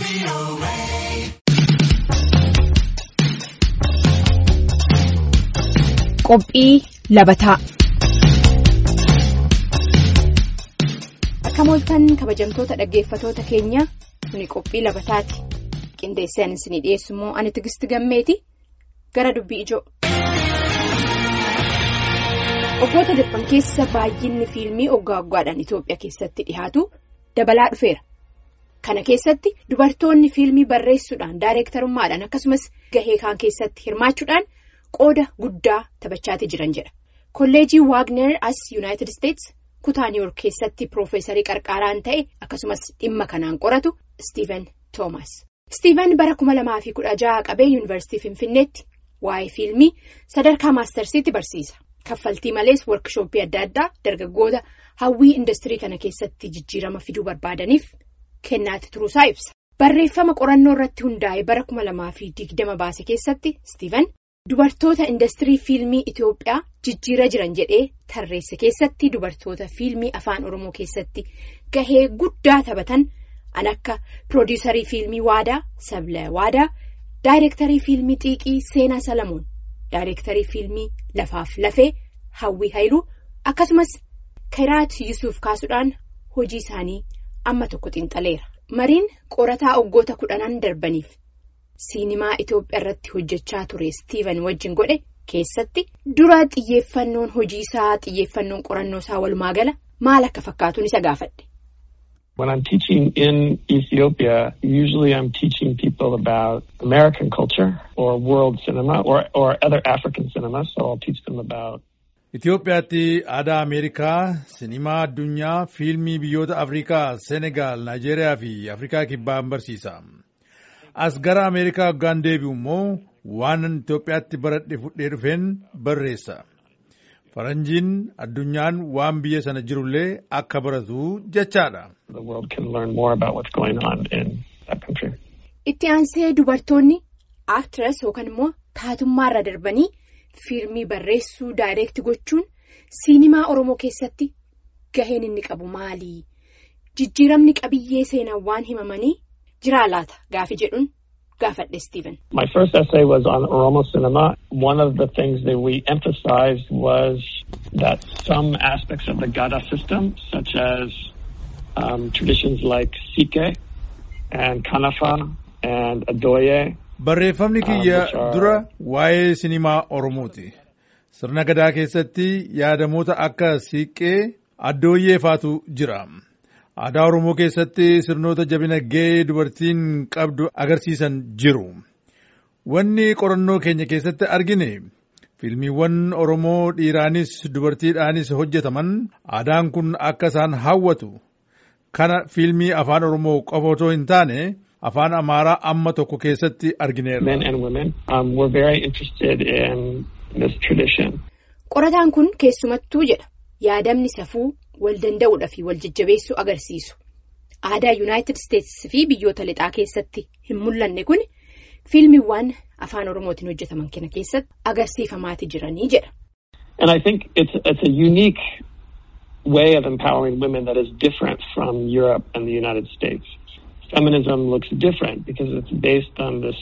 Qophii labataa Akka mooltan kabajamtoota dhaggeeffatoota keenya kuni qophii labataati. Qindeessaan isinii dhiyeessu immoo ani tigisti gammeeti gara dubbii ijoo. Waggoota darban keessa baay'inni fiilmii waggaa waggaadhaan Itoophiyaa keessatti dhihaatu dabalaa dhufeera. Kana keessatti dubartoonni fiilmii barreessuudhaan daayireektarummaadhaan akkasumas gahee kaan keessatti hirmaachuudhaan qooda guddaa taphachaati jiran jedha. Kolleejii Waagner as Yuunaayitid Isteets kutaa Niiwoork keessatti piroofeesarii qarqaaraan ta'e akkasumas dhimma kanaan qoratu Steven Toomas. Steven bara kuma lamaa fi kudha jaha qabee yuunivarsiitii Finfinneetti waa'ee fiilmii sadarkaa maastarsiitti barsiisa. Kaffaltii malees workshooppii adda addaa dargaggoota hawwii industirii kana keessatti jijjiirama fiduu barbaadaniif kennaati turuusaa ibsa. Barreeffama qorannoo irratti hundaa'e bara kuma lamaa fi digdama baase keessatti Steven dubartoota industirii fiilmii Itoophiyaa jijjiira jiran jedhee tarreesse keessatti dubartoota fiilmii afaan Oromoo keessatti gahee guddaa taphatan an akka piroodiisarii fiilmii Waadaa Sabla Waadaa daayireektarii fiilmii Xiiqii Seenaa Salamoon. Daayireektarii fiilmii Lafaaf Lafee Hawwii Hayiluu akkasumas Kiraat Yusuuf kaasuudhaan hojii isaanii amma tokko xinxaleera. Mariin qorataa waggoota kudhanan darbaniif siinimaa Itoophiyaa irratti hojjechaa ture Steven wajjin godhe keessatti dura xiyyeeffannoon hojii isaa xiyyeeffannoon qorannoo isaa walumaa gala maal akka fakkaatuun isa gaafadhe. When I'm teaching in Ethiopia, usually I'm teaching people about American culture or world cinema or, or other African cinema. So I'll teach them about. Itoophiyaatti aadaa Ameerikaa, sinimaa addunyaa, fiilmii biyyoota Afrikaa, Senegaal, Naayijeeriyaa fi Afrikaa kibbaan barsiisa. As gara Ameerikaa waggaan deebi'u immoo waan Itoophiyaatti baradhe fudhee dhufeen barreessa. Faranjiin addunyaan waan biyya sana jirullee akka baratu jechaadha. The world can learn more about what's going on in that country. Itti aansee dubartoonni aaktiras yookaan immoo taatummaarra darbanii fiilmii barreessuu daayireekti gochuun siinimaa Oromoo keessatti gaheen inni qabu maali? Jijjiiramni qabiyyee seenaa waan himamanii jiraa laata gaafi jedhuun gaafadhe Steven. My first essay was on Oromo cinema. One of the things that we emphasized was that some aspects of the Gada system, such as um, traditions like Sike and Kanafa and Adoye, Barreeffamni kiyya dura waa'ee sinimaa Oromooti. Sirna gadaa keessatti yaadamoota akka siiqqee addooyyee faatu jira. Aadaa Oromoo keessatti sirnoota jabina gahee dubartiin qabdu agarsiisan jiru. Wanni qorannoo keenya keessatti argine fiilmiiwwan Oromoo dhiiraanis dubartiidhaanis hojjetaman aadaan kun akka isaan hawwatu. Kana fiilmii afaan Oromoo qofa otoo hin taane afaan Amaaraa amma tokko keessatti argineerra. men and women, um, were very interested in this tradition. Qorataan kun keessumattuu jedha yaadamni safuu wal danda'uudha fi wal jajjabeessuu agarsiisu. Aadaa Yuunaayitid Isteetsi fi biyyoota lixaa keessatti hin mul'anne kun fiilmiiwwan afaan Oromootiin hojjetaman kana keessatti agarsiifamaati jiranii jedha. And I think it's, it's a unique way of empowering women that is different from Europe and the United States. Feminism looks different because it's based on this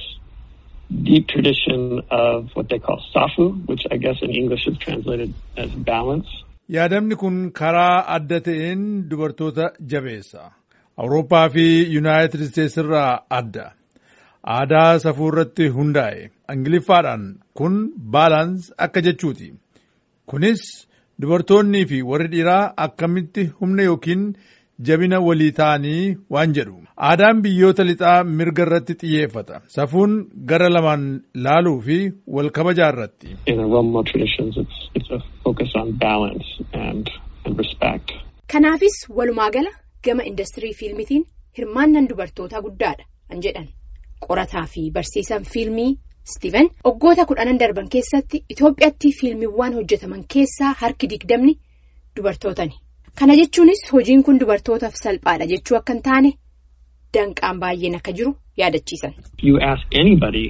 deep tradition of what they call safu, which I guess in English is translated as balance. Yaadamni kun karaa adda ta'een dubartoota jabeessa. Awurooppaa fi Yuunaayitid Isteetsi irraa adda. Aadaa safuu irratti hundaa'e. Ingiliffaadhaan kun baalaans akka jechuuti. Kunis dubartoonnii fi warri dhiiraa akkamitti humna yookiin jabina walii ta'anii waan jedhu. Aadaan biyyoota lixaa mirga irratti xiyyeeffata. Safuun gara lamaan laaluu fi wal kabajaa irratti. In Oromo traditions, it's, it's a focus on balance and, and respect. Kanaafis walumaa gala gama industirii fiilmitiin hirmaannan dubartootaa guddaadha kan jedhan qorataa fi barsiisan fiilmii Steven waggoota kudhanan darban keessatti Itoophiyaatti fiilmiiwwan hojjetaman keessaa harki digdamni dubartootani. Kana jechuunis hojiin kun dubartootaaf salphaadha jechuu akka hin taane danqaan baay'een akka jiru yaadachiisan. If you ask anybody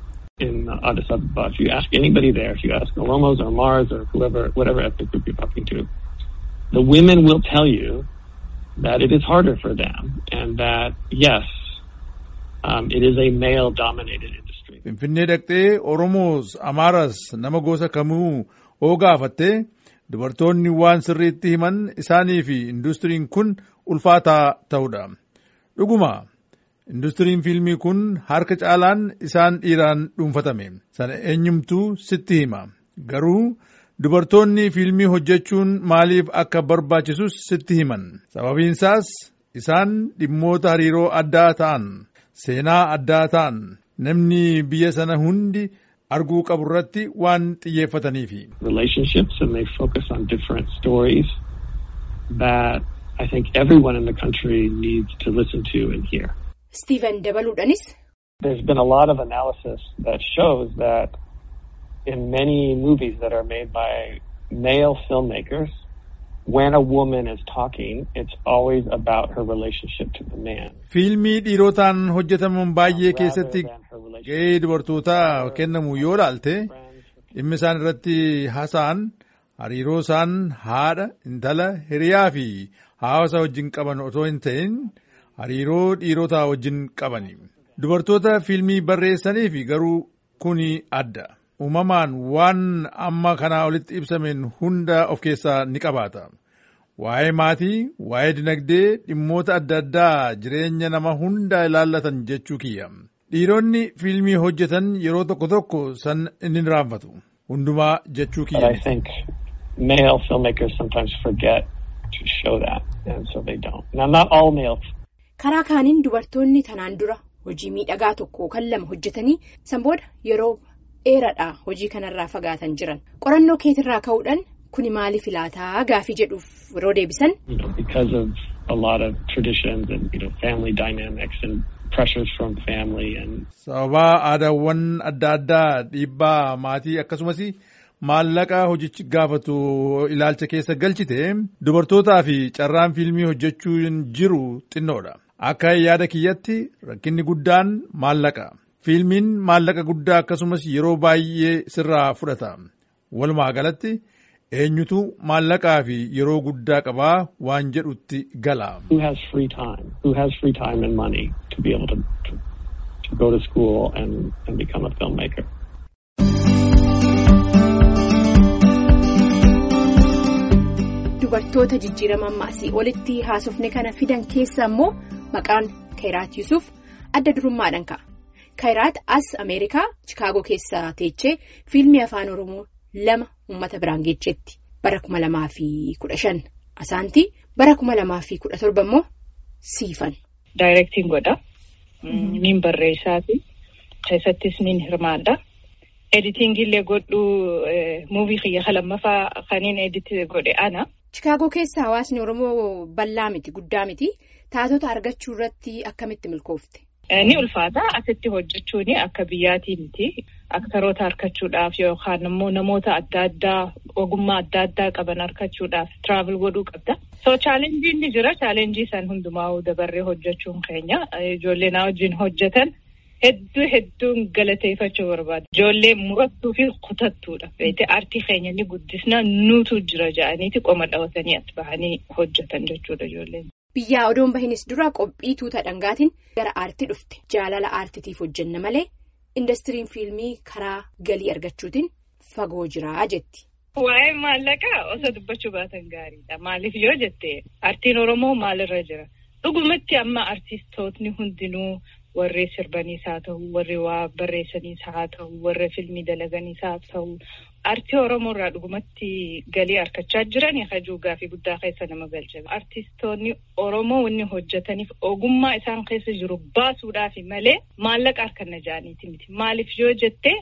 in Addis Ababa, if you ask anybody there, if you ask Oromos or Mars or whoever, whatever ethnic group you're talking to, the women will tell you that it is harder for them and that, yes, Um, it is a male-dominated industry. Finfinnee dhaqxee Oromoos Amaaras nama gosa kamuu oo gaafattee dubartoonni waan sirriitti himan isaanii fi industiriin kun ulfaataa ta'udha. Dhuguma industiriin fiilmii kun harka caalaan isaan dhiiraan dhuunfatame. Sana eenyumtuu sitti hima. Garuu dubartoonni fiilmii hojjechuun maaliif akka barbaachisus sitti himan. Sababiinsaas isaan dhimmoota hariiroo addaa ta'an, seenaa addaa ta'an, namni biyya sana hundi arguu qabu irratti waan xiyyeeffataniifi. Relationships and they focus on different stories that I think everyone in the country needs to listen to and hear. Steven dabaluudhanis. There's been a lot of analysis that shows that in many movies that are made by male filmmakers, when a woman is talking, it's always about her relationship to the man. Fiilmii dhiirotaan hojjetaman baay'ee keessatti ga'ee dubartootaa kennamu yoo ilaalte dhimmi isaan irratti haasa'an hariiroo isaan haadha, intala, hiriyaa fi hawaasa wajjin qaban otoo hin ta'in hariiroo dhiirotaa wajjin qabani. Dubartoota fiilmii barreessaniif garuu kuni adda. Uumamaan waan amma kanaa olitti ibsameen hunda of keessaa ni qabaata. Waa'ee maatii, waa'ee dinagdee, dhimmoota adda addaa jireenya nama hunda ilaallatan jechuu kiyya. Dhiironni fiilmii hojjetan yeroo tokko tokko san inni raanfatu. Hundumaa jechuu But I kiyya. think male filmmakers sometimes forget to show that, and so they don't. Now, not all male Karaa kaaniin dubartoonni tanaan dura hojii miidhagaa tokko kan lama hojjetanii san booda yeroo dheeraadhaa hojii kanarraa fagaatan jiran. Qorannoo keetirraa ka'uudhaan kuni maaliif ilaataa gaafii jedhuuf yeroo deebisan you know, because of a lot of traditions and you know family dynamics and pressures from family and Sababaa aadaawwan adda addaa dhiibbaa maatii akkasumas maallaqa hojichi gaafatu ilaalcha keessa galchite dubartootaa fi carraan fiilmii hojjechuun jiru xinnoodha. Akka yaada kiyyatti rakkinni guddaan maallaqa. Fiilmiin maallaqa guddaa akkasumas yeroo baay'ee sirraa fudhata. Walumaa galatti eenyutu maallaqaa fi yeroo guddaa qabaa waan jedhutti gala. who has free time, who has free time and money to be able to to, to go to school and, and become a filmmaker. dubartoota jijjiirama ammaasii olitti haasofne kana fidan keessa immoo maqaan Kayiraat Yusuf adda durummaadhaan ka'a. Kayiraat as Ameerikaa Chikaagoo keessa teechee fiilmii afaan Oromoo lama uummata biraan geejjetti bara kuma lamaa fi kudha shan asaantii bara kuma lamaa fi kudha torba immoo siifan. Daayirektiin godha. Nin barreessaati. Keessattis nin hirmaadha. Editingillee godhu muuvii kiyya lammaffaa kaniin edit godhe ana. Chikaagoo keessa hawaasni Oromoo bal'aa miti guddaa miti taatota argachuu irratti akkamitti milkoofte? Ni ulfaata asitti hojjechuun akka biyyaatii miti. Aktaroota harkachuudhaaf yookaan immoo namoota adda addaa ogummaa adda addaa qaban harkachuudhaaf travel godhuu qabda. So chaalenjiin ni jira. Chaalenjii san hundumaa dabarree hojjechuun keenya. Ijoollee na wajjin hojjetan hedduu hedduun galateeffachuu barbaada. Ijoollee murattuu fi kutattuudha. Beete aartii keenya ni guddisna nuutu jira ja'aniiti qoma dhawatanii as bahanii hojjetan jechuudha ijoolleen. Biyyaa odoon bahinis dura qophii tuuta dhangaatiin gara aartii dhufte. Jaalala aartitiif hojjenna malee indastiriin fiilmii karaa galii argachuutiin fagoo jira jetti. Waa'ee maallaqaa osoo dubbachuu baatan gaariidha. Maaliif yoo jette aartiin Oromoo maalirra jira? Dhugumatti amma artistootni hundinuu warri sirbaniis haa ta'u, warri waa barreessaniis haa ta'u, warri filmii dalaganiis haa ta'u. Aartii Oromoo irraa dhugumatti galii harkachaa jiran hajuu gaafii guddaa keessa nama galcha. Artistoonni Oromoo wanni hojjetaniif ogummaa isaan keessa jiru baasuudhaaf malee maallaqa harkanna ja'aniiti miti. Maaliif yoo jette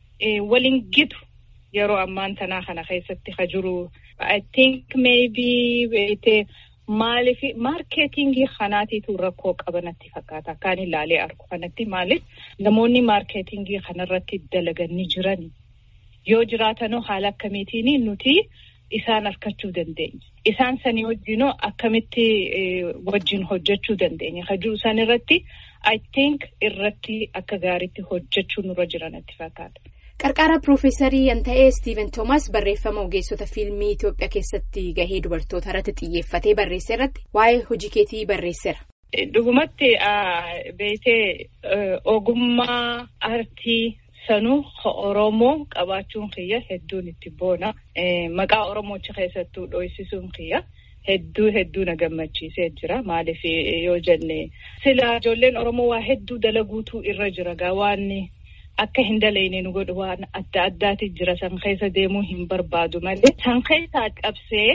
waliin gitu yeroo ammaan tanaa kana keessatti ka jiru. I think maybe beete maaliif maarkeetingii kanaatiitu rakkoo qabanatti fakkaata. Akkaan ilaalee argu kanatti maaliif namoonni maarkeetingii kanarratti dalaganii jirani. Yoo jiraatanoo haala akkamiitiin nuti isaan harkachuu dandeenya. Isaan sanii wajjinoo akkamitti wajjin hojjechuu dandeenya. Hajuu isaan irratti I think irratti akka gaariitti hojjechuu nurra jiranatti fakkaata. Qarqara Piroofeesarii kan ta'e Steven Thomas barreeffama ogeessota fiilmii Itoophiyaa keessatti gahee dubartoota irratti xiyyeeffatee barreesse irratti waa'ee hojii keetii barreesseera. Dhugumatti beekee ogummaa aartii sanuu Oromoo qabaachuun kiyya hedduun itti boona. Maqaa Oromoochi keessattuu dho'isisuun kiyya. Hedduu hedduu na gammachiisee jira. Maaliif yoo jenne sila ijoolleen Oromoo waa hedduu dalaguutu irra jira gaa waan akka hin dalayne nu godhu waan adda addaati jira san keessa deemuu hin barbaadu malee. San keessaa qabsee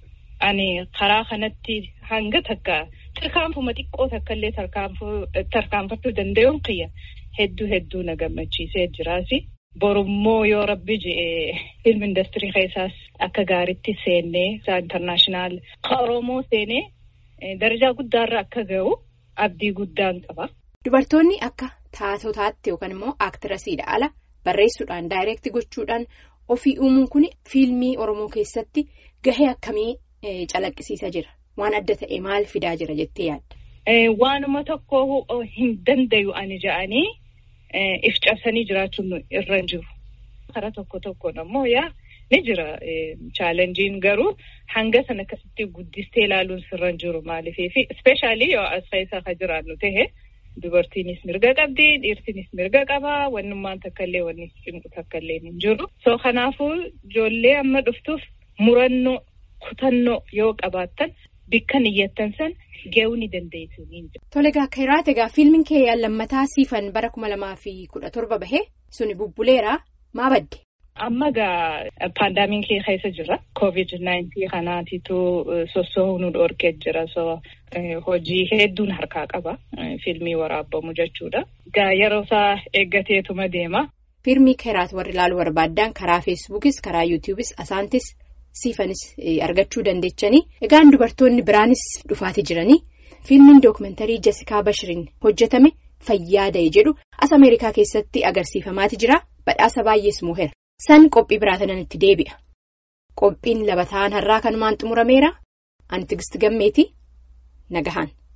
ani karaa kanatti hanga takka tarkaanfuma xiqqoo takka illee tarkaanfachuu danda'uun kiyya hedduu hedduu na gammachiisee jiraasi. Borummoo yoo rabbi je'e film industirii keessaas akka gaariitti seennee intarnaashinaal Oromoo seenee darajaa guddaarra akka ga'u abdii guddaan qaba. Dubartoonni akka taatotaatti yookaan immoo aaktirasiidha ala barreessuudhaan daayireekti gochuudhaan ofii uumuun kun fiilmii Oromoo keessatti gahee akkamii calaqqisiisa jira? Waan adda ta'e maal fidaa jira jettee yaadda? Waanuma tokko hin dandayu ani ja'anii. if cabsanii jiraachuun irra jiru. Karaa tokko tokkoon ammoo yaa ni jira chaalenjiin garuu hanga sana akkasitti guddistee ilaaluun sirra jiru maaliifii fi ispeeshaalii yoo as keessa ka jiraannu tahe dubartiinis mirga qabdi dhiirtinis mirga qaba wannummaan takkaillee wanni cimqu takkaillee hin jiru. So kanaafuu ijoollee amma dhuftuuf murannoo kutannoo yoo qabaattan bikka niyyattan san ga'uu ni dandeessu. Tole egaa akka hiraate egaa fiilmiin kee lammataa siifan bara kuma lamaa fi kudha torba bahee suni bubbuleera maa badde? Amma egaa paandaamiikii keessa jira. Covid-19 kanaatitu sossoo'uu nu dhorkee jira. So hojii hedduun harkaa qaba. Fiilmii waraabbamu jechuudha. Egaa yeroo isaa eeggateetuma deema. Fiilmii kiraat warri ilaaluu barbaadan karaa feesbuukis karaa yuutiyuubis asaantis. siifanis argachuu dandeechanii egaan dubartoonni biraanis dhufaatii jiranii fiilmiin dookumentarii jasikaa bashiriin hojjetame fayyaa da'e jedhu as ameerikaa keessatti agarsiifamaati jira badhaasa baay'ees moo'eera san qophii biraa tanan itti deebi'a qophiin labataan har'aa kanumaan xumurameera ani tigisti gammeetii nagahaan.